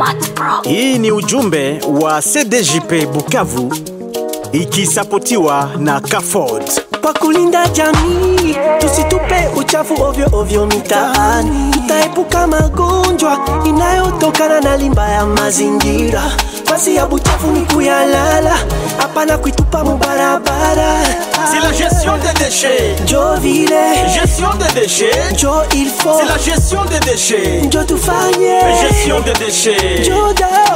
Smart Pro. Hii ni ujumbe wa CDJP Bukavu ikisapotiwa na Caford. kwa kulinda jamii, tusitupe uchafu ovyo ovyo mitaani, tutaepuka magonjwa inayotokana na limba ya mazingira. Basi ya buchafu ni kuyalala, hapana kuitupa mubarabara. C'est la gestion des déchets. Njo vile Gestion des déchets. njo il faut, C'est la gestion des déchets. njo tufanye, Gestion des déchets. njo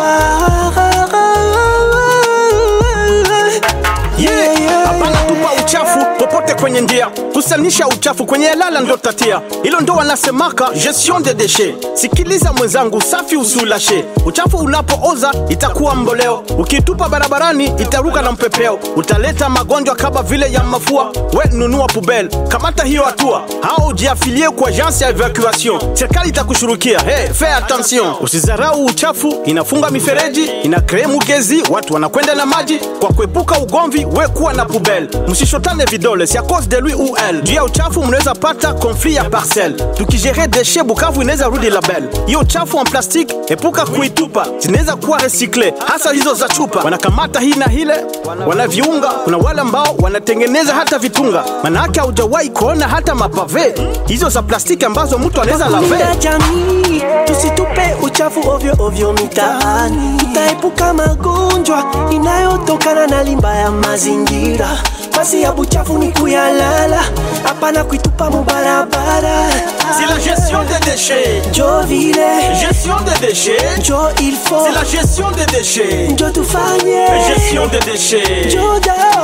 dawa. Yeah, yeah. Hapana tupa uchafu popote kwenye njia, kusanisha uchafu kwenye lala ndo tatia, hilo ndo wanasemaka gestion de déchets. Sikiliza mwenzangu, safi usiulashe. Uchafu unapooza itakuwa mboleo, ukitupa barabarani itaruka na mpepeo, utaleta magonjwa kama vile ya mafua. We nunua pubel, kamata hiyo hatua, au ujiafilie kwa agence ya evacuation, serikali itakushurukia. Hey, fais attention, usizarau uchafu, inafunga mifereji, ina kree mugezi, watu wanakwenda na maji. Kwa kuepuka ugomvi, we kuwa na pubel, msishotane vidole, si a cause de lui ou elle. Juu ya uchafu mnaweza pata conflit ya parcelle. Tukigere deshe Bukavu inaweza rudi label. Hiyo uchafu en plastique, epuka kuitupa, zinaweza kuwa recycle, hasa hizo za chupa. Wanakamata hii na hile, wanaviunga. Kuna wale ambao wanatengeneza hata vitunga, manake haujawahi kuona hata mapave hizo za plastiki ambazo mtu anaweza lave. kulinda jamii, tusitupe uchafu ovyo ovyo mitaani, tutaepuka magonjwa inayotokana na limba ya mazingira. Basi ya buchafu ni kuyalala, hapana kuitupa mubarabara. C'est la gestion des déchets. Njo vile Gestion des déchets. njo il faut, C'est la gestion des déchets. njo tufanye, Gestion des déchets. njo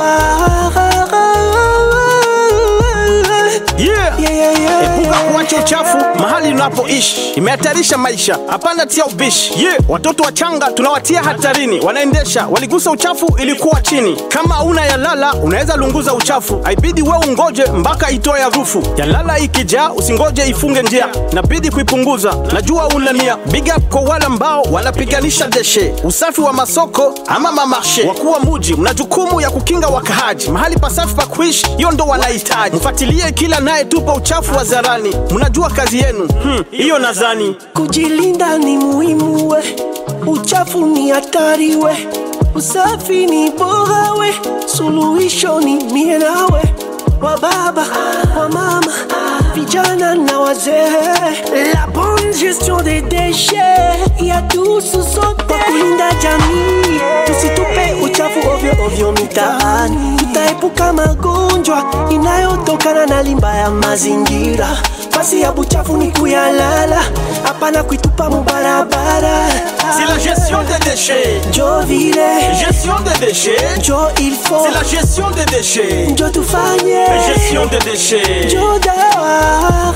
dawa. Yeah. Yeah, yeah, yeah. Epuka kuacha uchafu mahali unapoishi, imehatarisha maisha. Hapana tia ubishi. Ye, watoto wachanga tunawatia hatarini, wanaendesha waligusa uchafu, ilikuwa chini. Kama hauna yalala, unaweza lunguza uchafu, haibidi we ungoje mpaka itoe harufu. Yalala ikijaa, usingoje ifunge njia, inabidi kuipunguza. Najua una nia. Big up kwa wale ambao wanapiganisha deshe, usafi wa masoko ama mamarshe. Wakuu wa muji, mna jukumu ya kukinga wakahaji, mahali pasafi pa kuishi, hiyo ndo wanahitaji. Mfuatilie kila naye tupa uchafu wa zarani, mnajua kazi yenu Hmm, hiyo nadhani Kujilinda ni muhimu we, uchafu ni hatari we, usafi ni bora we, suluhisho ni mie nawe, wa baba wa mama, vijana na wazee. La bonne gestion des déchets yatuhusu sote. Kwa kulinda jamii, tusitupe uchafu ovyo ovyo mitaani, tutaepuka magonjwa inayotokana na limba ya mazingira. Basi ya buchafu ni kuyalala, hapana kuitupa mubarabara. C'est la gestion des déchets. Njo vile Gestion des déchets. njo il faut, C'est la gestion des déchets. njo tufanye, Gestion des déchets. njo dawa.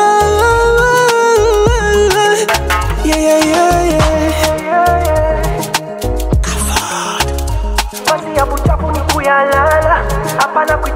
Yeah, yeah, yeah, yeah. Basi ya buchafu ni kuyalala, hapana kuitupa